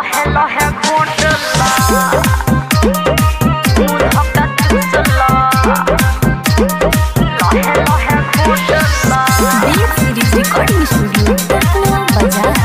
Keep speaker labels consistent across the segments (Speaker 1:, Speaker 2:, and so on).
Speaker 1: लहे लहे घोटला दूध हक्का चूसला लहे लहे घोटला
Speaker 2: Dev series recording studio Patna बाजार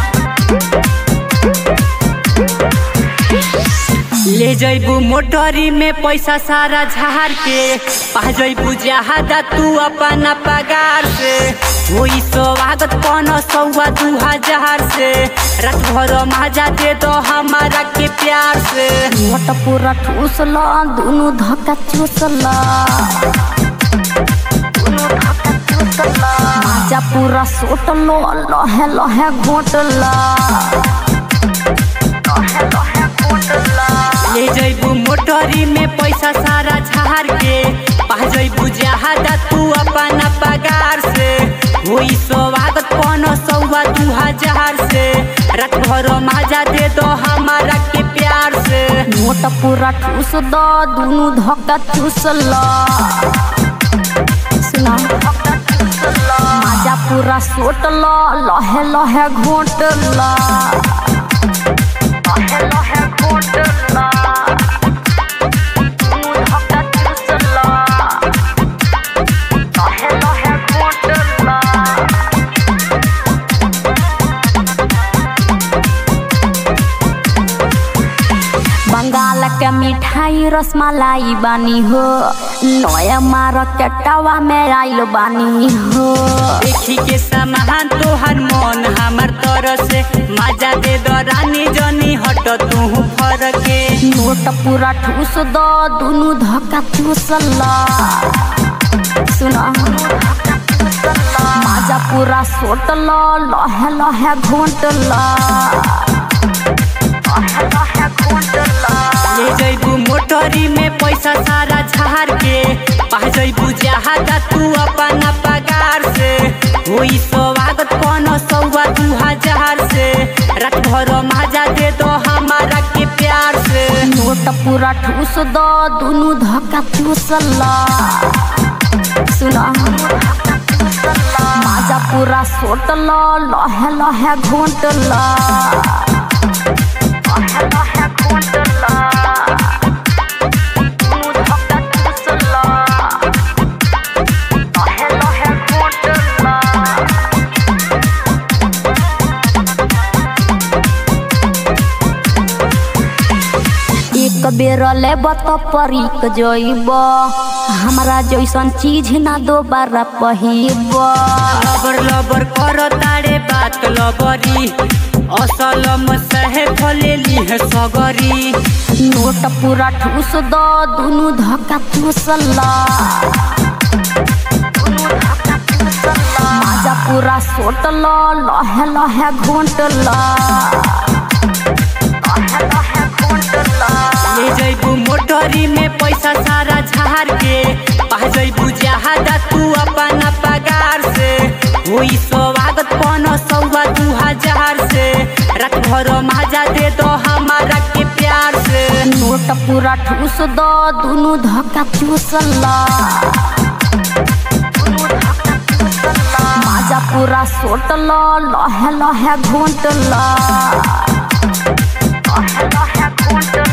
Speaker 3: ले जैबू मोटरी में पैसा सारा झाड़ के पा जैबू जहादा तू अपना पगार से होई स्वागत पन सौआ दू हजार से रात भर मजा दे दो हमारा के प्यार से
Speaker 2: मोट पूरा ठूसला दुनु धक्का चूसला
Speaker 1: दूध हक्का चूसला
Speaker 2: माजा पूरा सोटलो लहे लहे घोटला
Speaker 1: लहे लहे घोटला
Speaker 3: ले जैबू मोटरी में पैसा सारा झाड़ के पा जैबू जहादा तू अपना पगार से होई स्वागत पन सौआ दू हजार से रात भर मजा दे दो हमारा के प्यार से
Speaker 2: मोट पूरा ठूस द दुनु धक्का चूसला सुना
Speaker 1: हक्का चूसला
Speaker 2: माजा पूरा सोटला लहे लहे घोटला
Speaker 1: लहे लहे घोटला दूध हक्का चूसला लहे लहे घोटला
Speaker 2: बंगाल के मिठाई रसमलाई बानी हो नया मार्केटवा में आइल बानी हो
Speaker 3: देखी के सामान तोहर मन हमार तरह से मजा दे दो रानी जनी हट तू फर के
Speaker 2: नोट पूरा ठूस द दुनु धक्का चूसला सुना माजा पूरा सोटला लहे लहे घोटला
Speaker 1: लहे लहे घोटला
Speaker 3: ले जैबू मोटरी में पैसा सारा झाड़ के पा जैबू जहादा तू अपना पगार से होई स्वागत पन सौआ दू हजार से रात भर मजा दे दो हमारा के प्यार से
Speaker 2: नोट पूरा ठूस द दुनु धक्का चूसला सुना माजा पूरा सोटला लहे लहे घोटला
Speaker 1: लहे लहे घोटला दूध हक्का चूसला लहे लहे घोटला
Speaker 2: एक बेर लेब त परिक जइब हमरा जैसन चीज ना दोबारा पहिब
Speaker 3: लबर लबर कर तारे बात लबरी असल सहे फलेली है सगरी
Speaker 2: नोट पूरा ठूस द दुनु धक्का चूसला माजा पूरा सोटला लहे लहे घोटला
Speaker 1: लहे लहे घोटला
Speaker 3: ले जैबू मोटरी में पैसा सारा झाड़ के पा जैबू जहादा तू अपना पगार से होई स्वागत पन सौआ दू हजार से रात भर मजा दे दो हमारा के प्यार से
Speaker 2: नोट पूरा ठूस द दुनु धक्का चूसला माजा पूरा सोटला लहे लहे घोटला
Speaker 1: लहे लहे घोटला